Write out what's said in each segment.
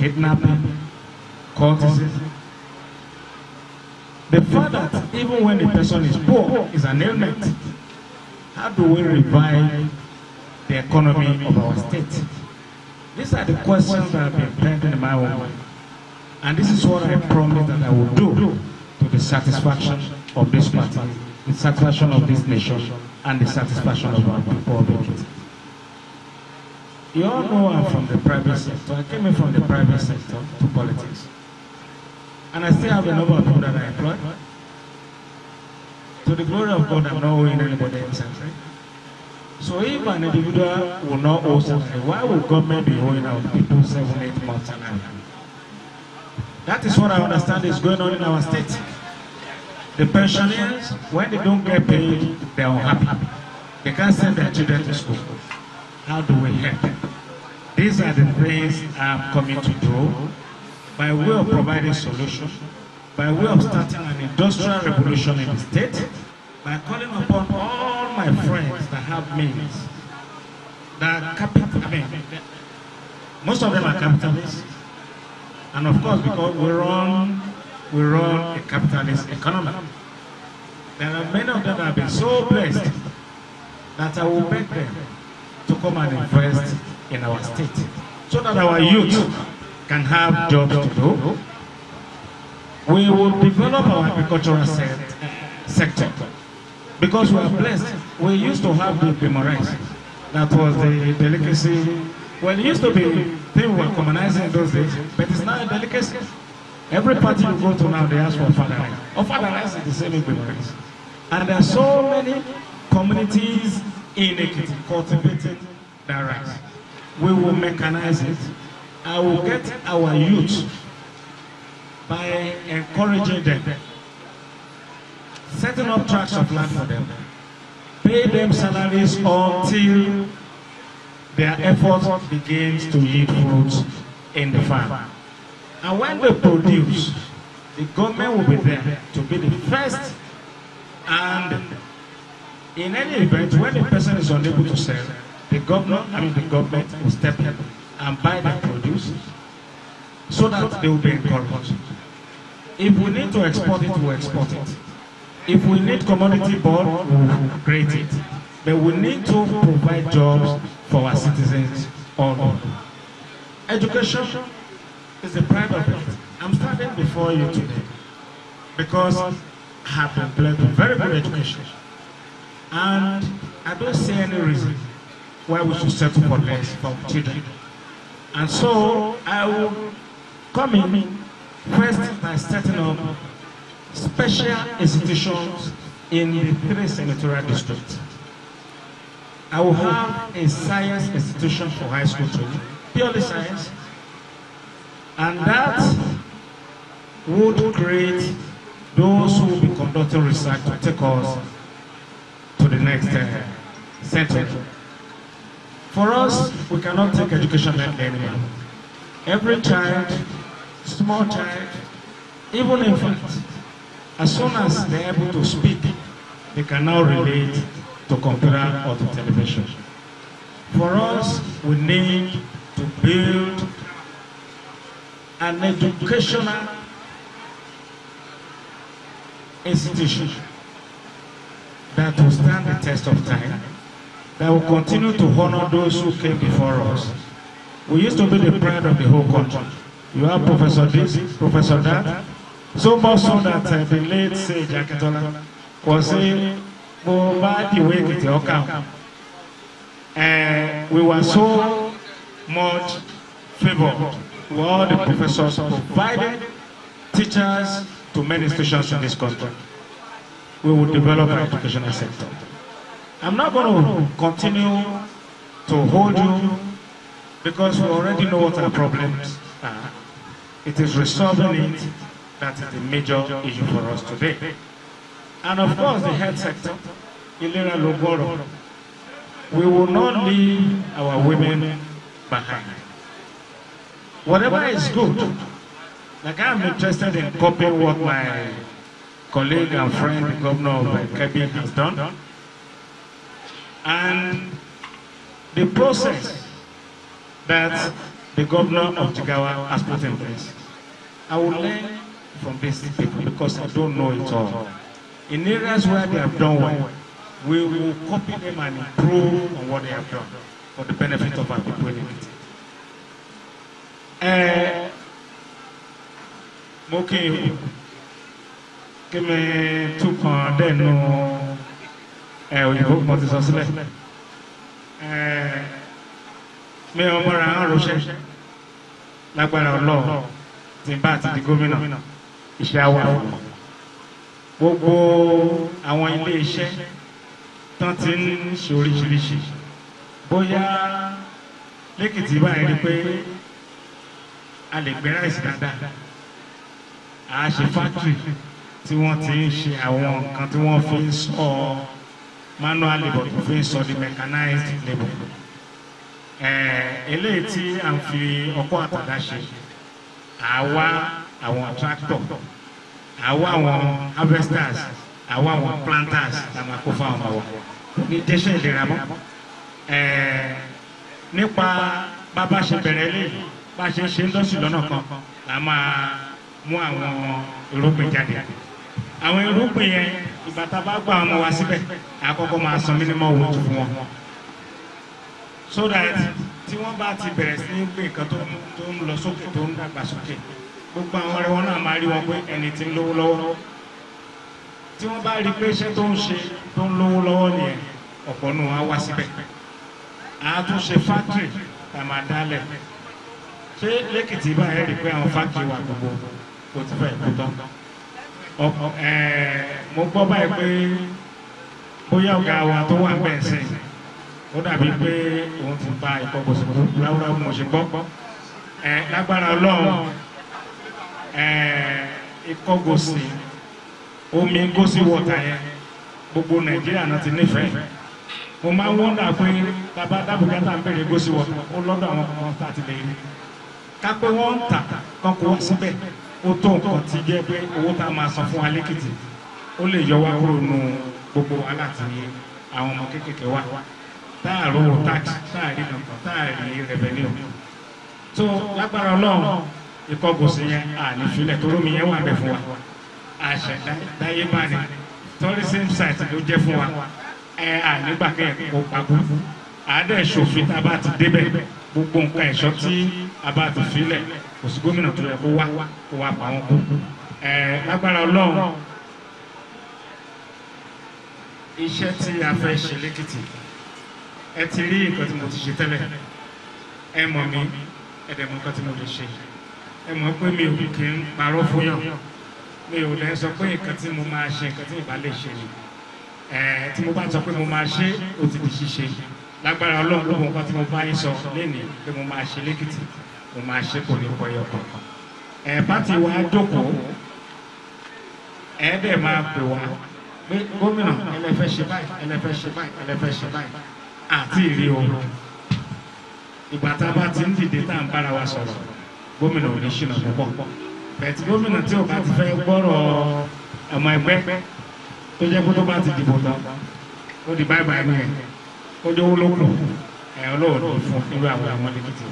kidnapping, cultism. The fact that even when the person is poor is an ailment, how do we revive the economy of our state? These are the questions that have been pending in my own mind. And this is what I promise that I will do to the satisfaction of this party, the satisfaction of this nation, and the satisfaction of our people of Ekiti. You all know I'm from the private sector. I came in from the private sector to politics. And I still have a number of people that I employ. To the glory of God, I'm not owing anybody any salary. So if an individual will not owe salary, why would government be owing out people seven, eight months salary? That is what I understand is going on in our state. The pensioners, when they don't get paid, they are unhappy. They can't send their children to school. How do we help? These are the things I'm coming to do by way of providing solutions, by way of starting an industrial revolution in the state, by calling upon all my friends that have means, that capital, I mean, most of them are capitalists, and of course, because we run, we run a capitalist economy. There are many of them that have been so blessed that I will beg them to come and invest in our state so that our youth can have jobs to do. We will develop our agricultural se sector because we are blessed. We used to have the Bimorites. That was the delicacy. Well, it used to be people were communizing in those days, but it's now a delicacy. Every party you go to now, they ask for father rice. Or father rice is the same in Bimorites. And there are so many communities in Ekiti cultivating that rice. We will mechanize it. I will get our youth by encouraging them, setting up tracts of land for them, pay them salaries until their effort begins to yield fruits in the farm. And when they produce, the government will be there to be the first and in any event, when the person is unable to sell, the governor, I mean the government will step in and buy the produce so that they will be encouraged. If we need to export it, we'll export it. If we need commodity board, we'll create it. But we need to provide jobs for our citizens all over. Education is the pride of it. I'm standing before you today because I have been blessed with very good education. And I don't see any reason why we should settle for less for children. And so I will come in first by setting up special institutions in the three senatorial districts. I will have a science institution for high school children, purely science, and that would create those who will be conducting research to take us to the next uh, century. For us, we cannot take education lightly anymore. Every child, small child, even infant, as soon as they're able to speak, they can now relate to computer or to television. For us, we need to build an educational institution that will stand the test of time, that will continue to honor those who came before us. We used to be the pride of the whole country. You have Professor this, Professor that, so much so that uh, the late Sage Akitola was saying, mo bá dìwé èkìtì ọkà we were so much favoured with all the professors providing teachers to many institutions in this country. We will develop our educational sector. I'm not going to continue to hold you because we already know what our problems are. It is resolving it that is the major issue for us today. And of course, the health sector, Ilera Logoro, we will not leave our women behind. Whatever is good, like I'm interested in copying what my colleague and friend, the governor of Kebbi, has done. And the process that the governor of Jigawa has put in place. I will learn from these people because I don't know it all. In areas where they have done well, we will copy them and improve on what they have done for the benefit of our people in Ekiti. Eh, mo kí n kí mi tún kàn dẹ́nu ẹ òyìnbó mo ti sọ sílẹ̀ ẹ mi ò mọ̀ra ń rọṣẹ́ lágbára ọlọ́run tí n bá ti di gómìnà iṣẹ́ á wà fún mi gbogbo àwọn ilé iṣẹ́ tán ti ń ṣe oríṣiríṣi bóyá lẹ́kìtì báyìí rí pé a lè gbé ráìsì dáadáa a ṣe fáktìrì tí wọ́n ti ń ṣe àwọn nǹkan tí wọ́n fi ń sọ manual labour tó fi ń sọ di mechanized labour ẹ̀ẹ́ eléyìí tí à ń fi ọkọ́ àtàdá ṣe àwa àwọn tractor àwa àwọn harvesters àwa àwọn planters la máa kó fáwọn ọmọ wa ní dẹ́sẹ̀ ìlera mọ́ ẹ̀ẹ́ nípa bàbá ṣe bẹ̀rẹ̀ eléyìí bá a ṣe ń ṣe ń dọ́sì lọ́nà kan la máa mú àwọn irúgbìn jáde àwọn irúgbìn yẹn ìgbà tá a bá gbà ọmọ wa síbẹ̀ àkọ́kọ́ máa san minimum wage fún wọn so that tí wọ́n bá ti bẹ̀rẹ̀ sí ní gbé nǹkan tó ń tó ń lọ sókè tó ń dàgbà sókè gbogbo àwọn ọ̀rẹ́ wọn náà máa rí wọn pé ẹni tí ń lówó lọ́wọ́ tí wọ́n bá rí pé iṣẹ́ tó ń ṣe tó ń lówó lọ́wọ́ nìyẹn ọ̀pọ̀ nù wọn á wá síbẹ̀ àá tún ṣe factory tá a máa dálẹ̀ ṣé lẹ́kìtì báyìí rí i pé àwọn factory wà gbogbo kò ti fẹ́ kú tán ọ̀pọ̀ ẹ̀ẹ́ mo gbọ́ báyìí pé bóyá ọ̀gá wa tó wà bẹ́ẹ̀ sìn ó dàbí pé òun ti ba ìkọ̀kọ̀sọ̀ ráúráú mo ṣe gbọ́ ẹ̀ lágbára ọlọ́run ẹ̀ ìkọ̀gòsì omi gòsì wọ̀tà yẹn gbogbo nàìjíríà náà ti nífẹ̀ẹ́ mo máa ń wọ́ndà pé bàbá dábùkátà ń bèrè gòsì wọ̀tà ó lọ́dọ̀ àwọn kan tá a ti lè rí kápẹ́ wọ́n ń tà kán kó wá síbẹ̀ ó tó nǹkan ti jẹ́ pé owó tá a máa san fún wa lẹ́kìtì ó lè yọ wá kúrò nù gbogbo wàhálà tí àwọn ọmọ kéékèèké wà táàrò tax táàrí nǹkan táàrí revenue tó lágbára ọlọ́run ìkọgòsì yẹn àní filẹ̀ tó lómi yẹn wà bẹ̀ fún wa àṣẹdáyébá ni tourism site ló jẹ́ fún wa ẹ ànígbà kẹ́yìn kó pagó àádẹ́ ṣòfin tá a bá ti débẹ̀ gbogbo nǹkan ẹ̀ṣọ́ tí a bá ti filẹ̀ kò sí gómìnà tó yẹ kó wá kó wá pa wọn kú ẹ lágbára ọlọ́run iṣẹ́ tí a fẹ́ ṣe lẹ́kìtì ẹ ti rí nǹkan tí mo ti ṣe tẹ́lẹ̀ ẹ mọ̀ mí ẹ dẹ̀ mọ̀ nǹkan tí mo lè ṣe ẹ mọ̀ pé mi ò kì í parọ́ fún yàn mi ò lè sọ pé nǹkan tí mo máa ṣe nǹkan tí ìbá lè ṣe ni ẹ tí mo bá sọ pé mo máa ṣe ó ti di ṣíṣe lágbára ọlọ́run ló mọ̀ nǹkan tí mo bá yín sọ lénìí pé mo máa ṣe lẹ́kìtì mo máa ṣe kò ní pọ̀ yọkọ̀ ẹ pátì wa jókòó ẹ dẹ̀ máa pè wá pé gómìnà ẹlẹ́fẹ́ ṣe báyìí ẹlẹ́fẹ́ ṣe báyìí ẹlẹ́fẹ́ ṣe báyìí àti ìrí o ìgbà tá a bá ti ń dìde tá à ń bára wa sọ̀rọ̀ gómìnà ò ní ṣìnà púpọ̀ bẹ̀tì gómìnà tí ò bá ti fẹ́ gbọ́rọ̀ ọmọ ẹgbẹ́ tó jẹ́ kó tó bá ti dìbò tán ó di báyìí báyìí nìyẹn ó jẹ́ owó ló kù ẹ̀ ọlọ́wọ́ ní fún irú àwọn àwọn lẹ́kìtì.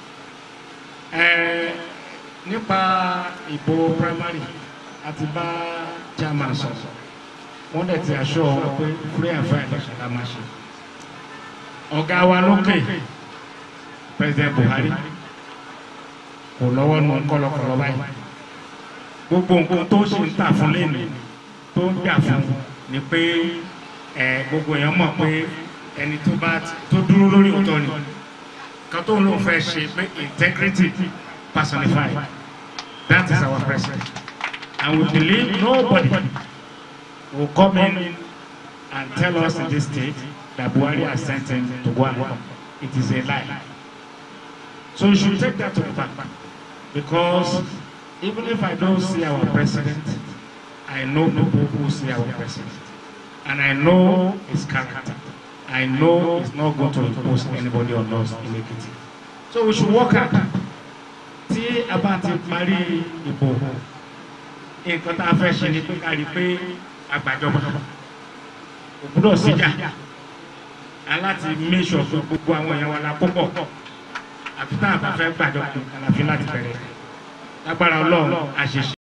ẹ̀ nípa ìbò primary àti bá chairman sọ̀rọ̀ wọ́n dẹ̀ ti aṣọ pé free and fair election la máa ṣe ọ̀gá wa lókè president Buhari kò lọ́wọ́ nu kọ́lọ́kọ́lọ́ báyìí gbogbo nǹkan tó ṣe ń tà fún lẹ́nu tó ń gbà fún ni pé ẹ gbogbo èèyàn mọ̀ pé ẹni tó bá tó dúró lórí òótọ́ ni kan tó ń lò fẹ́ ṣe pé integrity personified that is our president and we believe nobody will come in and tell us in this state that Buhari has sent him to go and come. It is a lie. So you should take that to the bank. Because even if I don't see our president, I know people who see our president. And I know his character. I know he's not going to impose anybody on us in Ekiti. So we should work hard. Tí a bá ti parí ìbò, nǹkan tá a fẹ́ ṣe ni pé ká rí i pé àgbàjọba ògbúdọ̀ síjà aláti make sure pé gbogbo àwọn èèyàn wa la púpọ̀ àfi tá a bá fẹ́ gbàjọ àlàfin láti bẹ̀rẹ̀ lágbára ọlọ́run àṣeṣe.